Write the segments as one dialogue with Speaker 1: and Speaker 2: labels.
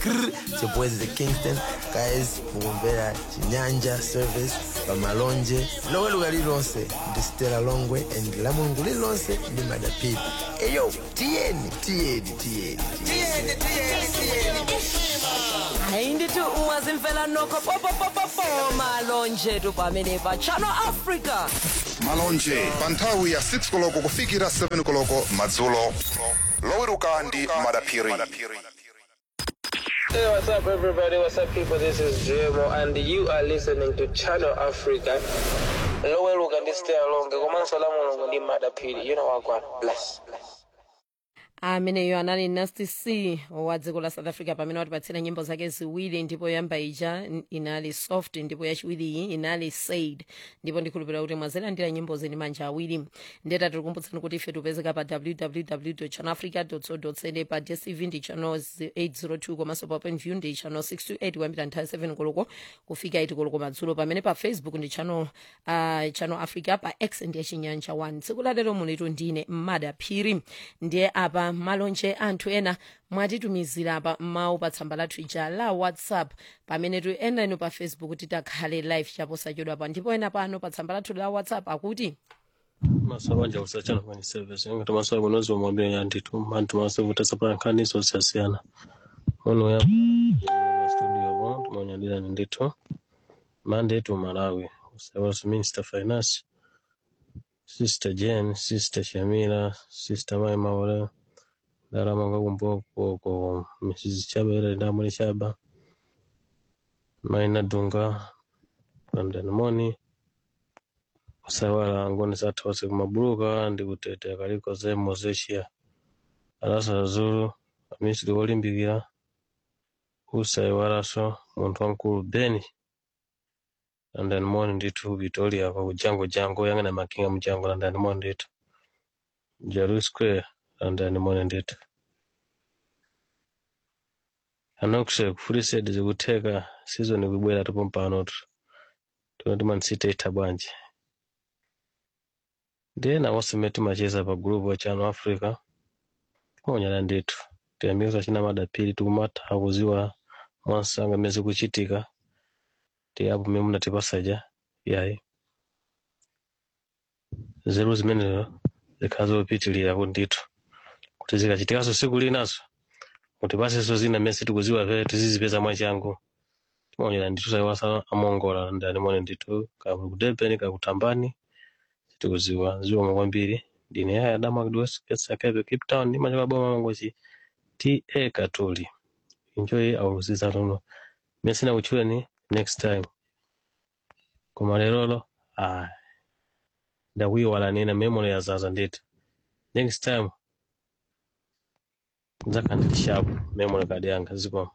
Speaker 1: Grr. It's your boys the Kingston guys mukumvera chinyanja service pamalonje lowe luka lilonse ndi stela longwe and la mulungu lilonse ndi madapiri eyo tiyeni tiyeni tiyeni
Speaker 2: hayi ndithi ungazimfela nokho popopopopo malonje tu pamene pa channel africa
Speaker 3: malonje pa nthawi ya 6 koloko kufikira 7 koloko madzulo loweruka ndi madaphiri
Speaker 4: Hey, what's up, everybody? What's up, people? This is JMO, and you are listening to Channel Africa. Lowe luka ndi stay along. Komanso la mulungu ndi madapiri. You know what, God. Bless. Bless.
Speaker 2: ameneyo anali nasty c wa dziko la south africa pamene watipatsira nyimbo zake ziwiri ndipo yoyamba ija n- inali soft ndipo yachiwiri iyi inali said ndipo ndikhulupirira kuti mwazilandira nyimbo zini manja awiri ndeta tikukumbutsani kuti ife tipezeka pa www channelafrica co za pa dstv ndi channel 802 komanso pa openview ndi channel 628 kuyambira nthawi 7 koloko kufika 8 koloko madzulo pamene pa facebook ndi channel, uh, channel africa pa x ndi yachinyanja 1 tsiku latero mulitu ndine mmadaphiri ndiye apa malonje anthu ena mwatitumizira pa mawu pa tsamba lathu ija la whatsapp pamene tu ena inu pa facebook titakhale live chaposachedwa pa ndipo ena pano pa tsamba lathu la whatsapp akuti
Speaker 5: masabanja kusachana kwenye service ngati masabu kunozi wamwambia ya nditu mantu masabu tasapana nkaniso zisasiyana ono ya studio bo tumonyadira ni nditu mande tu malawi usawas minister finance sister Jane sister Shamira sister Mai Maure darama kakumboko ko Mrs. Chaba ile ndamuli Chaba Maina Dunga London Money kusawala ngoni sathose kumabuluka ndi kutete kaliko zemo zeshiya alasa zulu amisiri wolimbikira usaiwalaso munthu wankulu beni landani moni ndithu victoria pa kujango jango yang'ana makinga mujango landani moni ndithu jalu square landani moni ndithu anokuse kufulisedi zikutheka sizoni kubwera tupo mpanotu tunati mansite itha bwanji ndiye nawonse timacheza pa gulupu wa channel africa timaonyera ndithu tiyambikisa china madapiri tikumatha kuziwa mwansanga mmene zikuchitika tiyapo mmene munatipasaja yayi zeru zimenezo zikhala zopitilira kuti ndithu kuti zikachitikanso siku linaso mutipasenso zina mmene sitikuziwa pere tizizipeza mwachangu timaonyera ndithu saiwasa amongola ndani mone ndithu kamu kudebeni kakutambani tikuziwa ziwoma kwambiri ndine yaya damakdwesakaipe cape town ndimachoka boma mangochi ta katoli enjoy our season no mesina kuchweni next time koma lerolo ah ndakuyiwala nina memory yazaza ndithu next time nzakhandili sharp memory card yanga zikoma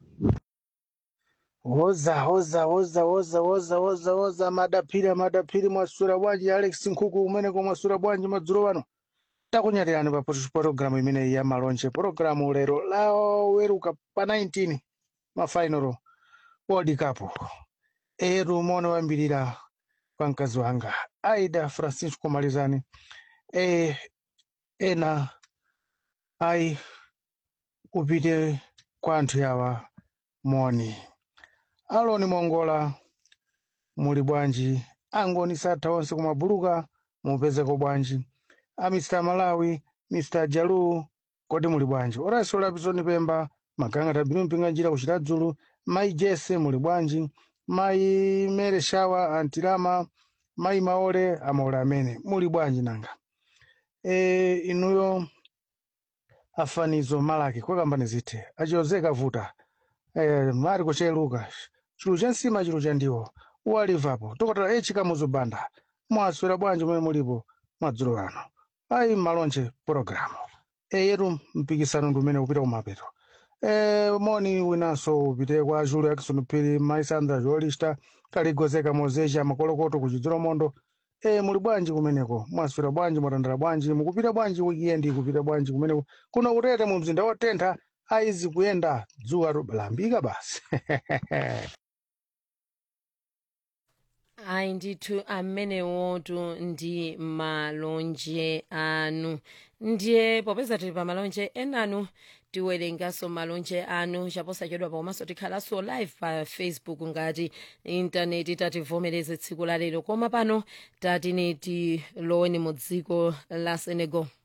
Speaker 6: Woza woza woza woza woza woza woza madapiri madapiri mwasura bwanji Alex Nkuku umeneko mwasura bwanji madzulo wano takunyalirani pa pologalamu imeneyi ya malonje pologalamu lero laweruka pa 19 mafainalo world cup eru mone wambirira kwa mkazi wanga aida francisco malizani e, ena ai upite kwa anthu yawa moni aloni mongola muli bwanji angoni satha onse kumabuluka mupezeko bwanji a mr malawi mr jalu kodi muli bwanji orasi olapizoni pemba magangata binu mpinga njira kuchita dzulu mayi jese muli bwanji mayi mere shawa antilama mayi maole amaole amene muli bwanji nanga e, inuyo afanizo malaki kwakambani zithe achiyozeka vuta e, mari kucheluka chulu cha nsima chulu cha ndiwo uwalivapo tokotera echikamuzo banda mwaswera bwanji momwe mulipo madzulo ano ayi malonje pologalamu eyetu mpikisano ndi umene upita kumapeto e, moni winanso upite kwa julu yakison phiri maisandra jolista kaligozeka mozecha makolokoto kuchidziro mondo e, muli bwanji kumeneko mwaswera bwanji mwatandala bwanji mukupita bwanji wikendi kupita bwanji kumeneko kuno kutete mu mzinda wotentha aizi kuyenda dzuwa lambika basi
Speaker 2: ayi ndithu amenewotu ndi malonje anu ndiye popeza tili pa malonje enanu tiwerenganso malonje anu chaposachedwa pakomanso tikhalanso live pa facebook ngati intaneti tativomereze tsiku la lero koma pano tatine tiloweni mu dziko la senegal